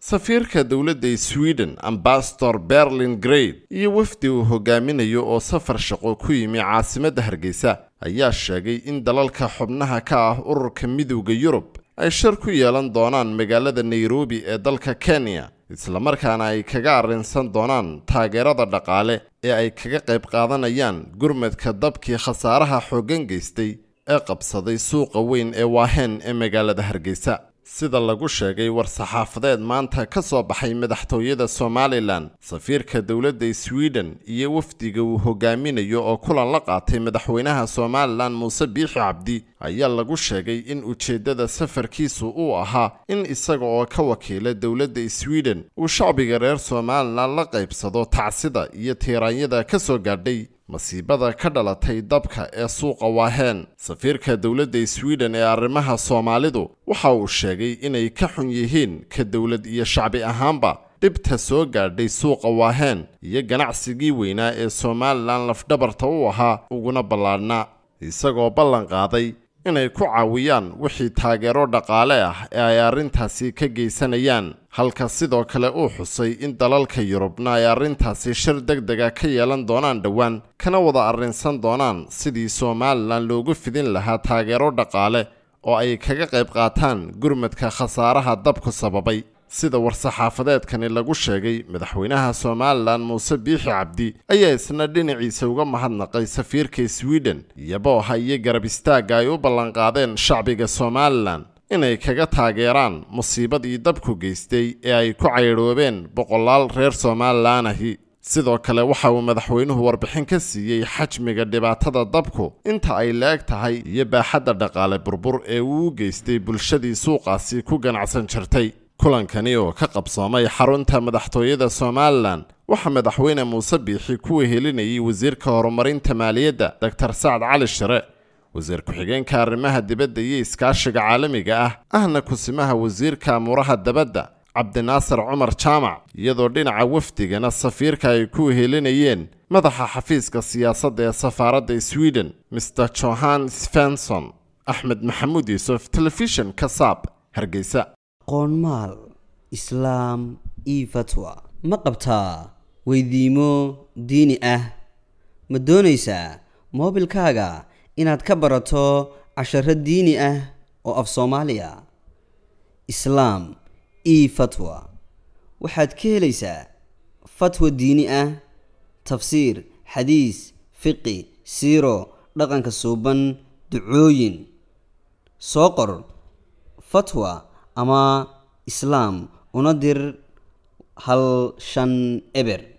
safiirka dowladda sweden ambasador berlin great iyo wafdi uu hogaaminayo oo safar shaqo ku yimi caasimadda hargeysa ayaa sheegay in dalalka xubnaha ka ah ururka midowda yurub ay shir ku yeelan doonaan magaalada nairobi ee dalka kenya islamarkaana ay kaga arrinsan doonaan taageerada dhaqaale ee ay kaga qayb qaadanayaan gurmadka dabkii khasaaraha xooggan geystay ee qabsaday suuqa weyn ee waahen ee magaalada hargeysa sida lagu sheegay war-saxaafadeed maanta ka soo baxay madaxtooyada somalilan safiirka dowladda sweden iyo wafdiga uu hogaaminayo oo kulan la qaatay madaxweynaha somalilan muuse biixi cabdi ayaa lagu sheegay in ujeeddada safarkiisu uu ahaa in isaga oo ka wakiila dowladda sweden uu shacbiga reer somalilan la qaybsado tacsida iyo tiiraanyada ka soo gaadhay masiibada ka dhalatay dabka ee suuqa waaheen safiirka dowladda sweden ee arrimaha soomaalidu waxa uu sheegay inay ka xun yihiin ka dowlad iyo shacbi ahaanba dhibta soo gaadhay suuqa waaheen iyo ganacsigii weynaa ee somalilan lafdhabarta u ahaa uguna ballaadhnaa isagoo ballan qaaday inay ku caawiyaan wixii taageero dhaqaale ah ee ay arrintaasi ka geysanayaan halka sidoo kale uu xusay in dalalka yurubna ay arrintaasi shir deg dega ka yeelan doonaan dhowaan kana wada arrinsan doonaan sidii somalilan loogu fidin lahaa taageero dhaqaale oo ay kaga qayb qaataan gurmadka khasaaraha dabku sababay sida war-saxaafadeedkani lagu sheegay madaxweynaha somalilan muuse biixi cabdi ayaa isna dhinaciisa uga mahadnaqay safiirka sweden iyabooha iyo garab istaagga ay u ballanqaadeen shacbiga somalilan inay kaga taageeraan musiibadii dabku geystay ee ay ku caydhoobeen boqolaal reer somalilan ahi sidoo kale waxa uu madaxweynuhu warbixin ka siiyey xajmiga dhibaatada dabku inta ay la-eg tahay iyo baaxadda dhaqaale burbur ee uu u geystay bulshadii suuqaasi ku ganacsan jirtay kulankani oo ka qabsoomay xarunta madaxtooyada somalilan waxaa madaxweyne muuse biixi ku wehelinayay wasiirka horumarinta maaliyadda doctor sacad cali shire wasiir ku-xigeenka arrimaha dibadda iyo iskaashiga caalamiga ah ahna kusimaha wasiirka amuuraha dabadda cabdinaasir cumar jaamac iyadoo dhinaca wafdigana safiirka ay ku wehelinayeen madaxa xafiiska siyaasadda ee safaaradda sweden mr johan svenson axmed maxamuud yuusuf telefishin kasaab hargeysa qoonmaal islaam io fatwa ma qabtaa weydiimo diini ah ma doonaysaa moobilkaaga inaad ka barato casharo diini ah oo af soomaaliya islaam io fatwa waxaad ka helaysaa fatwa diini ah tafsiir xadiis fiqi siiro dhaqanka suuban ducooyin soo qor fatwa ama islaam una dir hal shan eber